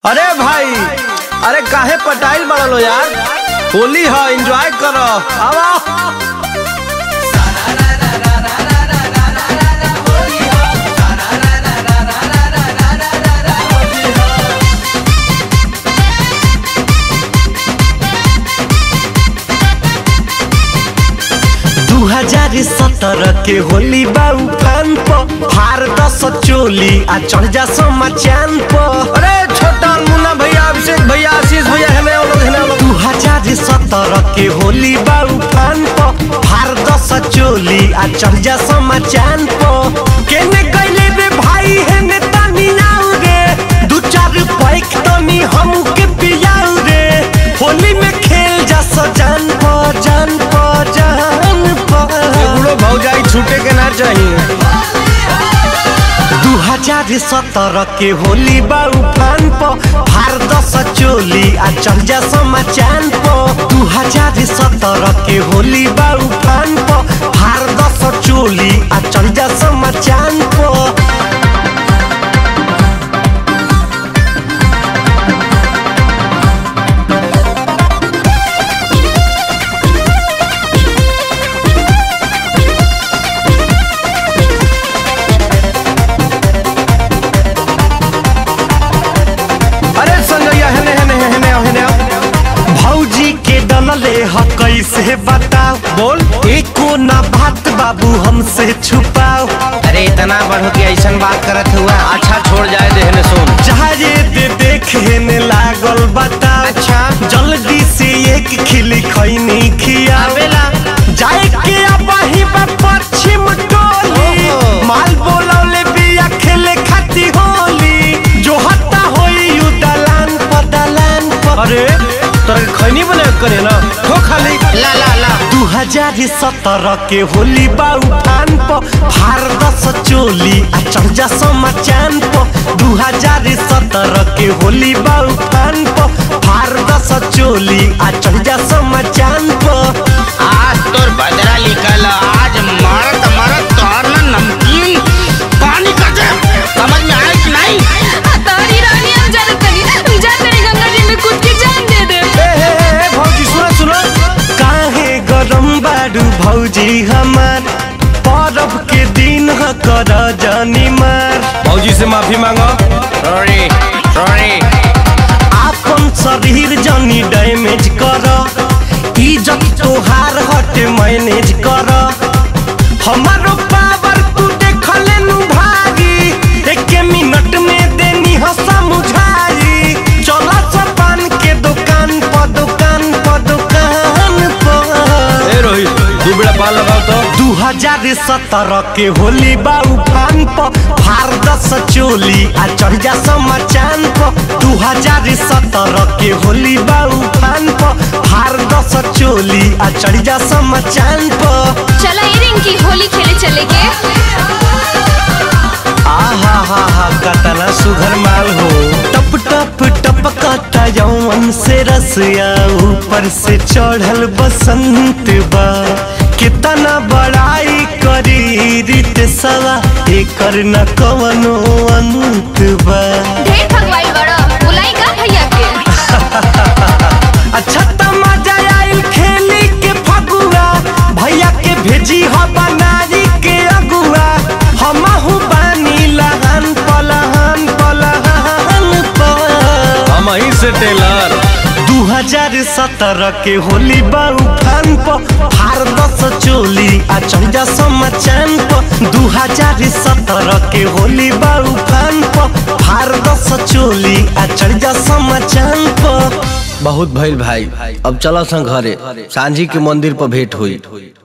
अरे भाई अरे काहे पटाइल बड़ा लो यार होली है एंजॉय करो आवा दू हजार सत्रह के होली बाऊ फान प हार दस चोली आ चढ़ जा समा चांद प अरे छोटा मुन्ना भैया अभिषेक भैया आशीष भैया हमें वो लोग हमें वो लोग दू हजार सत्रह के होली बाऊ फान प हार दस चोली आ चढ़ जा समा चांद प केने गइले रे भाई हेने तनी आउ रे दू चार पैक तनी हमू के पियाउ रे होली में खेल जा सजान प जान प जान प बुढ़ो भौजाई छूटे के ना चाहिए दू हजार सत्रह के होली बाऊ फान प फार दस चोली आ चढ़ जा समा चांद प दू हजार सत्रह के होली बाऊ फान प फार दस चोली आ चढ़ जा समा चांद प अरे संजैया हने हने हने हने हने भौजी के डलले ह कैसे बताओ बोल एको ना बात बाबू हमसे छुपाओ अरे इतना बढ़ो कि ऐसा बात करत हुआ अच्छा छोड़ जाए देहने सुन चाहे दे देखे ने लागल बताओ अच्छा। जल्दी से एक खिली खैनी खिया आवेला। जाए के अबही बा पश्चिम टोली ओहो। माल बोलौले बिया खेले खाती होली जो हत्ता होई यू दलान पर दलान पर अरे तोरा खैनी बने करे ना हो खाली ला ला ला दू हजार सत्रह के होली बाऊ फान प फार दस चोली आ चढ़ जा समा चांद प दू हजार सत्रह के होली बाऊ फान प फार दस चोली आ चढ़ जा समा चांद प आज तोर बदला निकल आज मरत मरत तोर ना नमकीन पानी कर दे समझ में आया कि नहीं तारी रानी हम जाने तनी जा तेरी गंगा जी में कूद के जान दे दे ए हे हे हे भौजी सुनो सुनो काहे गरम बाडू भौजी हमार परब के दिन ह कर जानी मार भौजी से माफी मांगो सॉरी सॉरी आपन शरीर जनी डैमेज कर इज्जत तोहार हटे मैनेज कर हमारो पावर तू देखले नु भागी एक मिनट में देनी ह समझाई चला पान के दुकान पर दुकान पर दुकान पर ए रोहित दू बेड़ा पान लगाओ तो दू हजार सत्रह के होली बाऊ फान प फार दस चोली आ चढ़ जा समा चांद प दू हजार सत्रह के होली बाऊ फान प फार दस चोली आ चढ़ जा समा चांद प चला ये रिंकी होली खेले चले के आहा हा हा कतना सुघर माल हो टप टप टपकता यौवन से रसिया ऊपर से चढ़ल बसंत बा कितना बड़ाई करी रीत सवा एकर न कवनो अंत बा ढेर भगवाई बड़ा बुलाई का भैया के अच्छा त मजा आइल खेली के फगुआ भैया के भेजी ह बनारी के अगुआ हमहु बानी लहन पलहन पलहन पर हम ही से टेलर दू हजार सत्रह के होली बाऊ फान प फार दस चोली आ चढ़ जा समा चांद प दू हजार सत्रह के होली बाऊ फान प फार दस चोली आ चढ़ जा समा चांद प बहुत भइल भाई अब चलो सन घरे सांझी के मंदिर पर भेंट हुई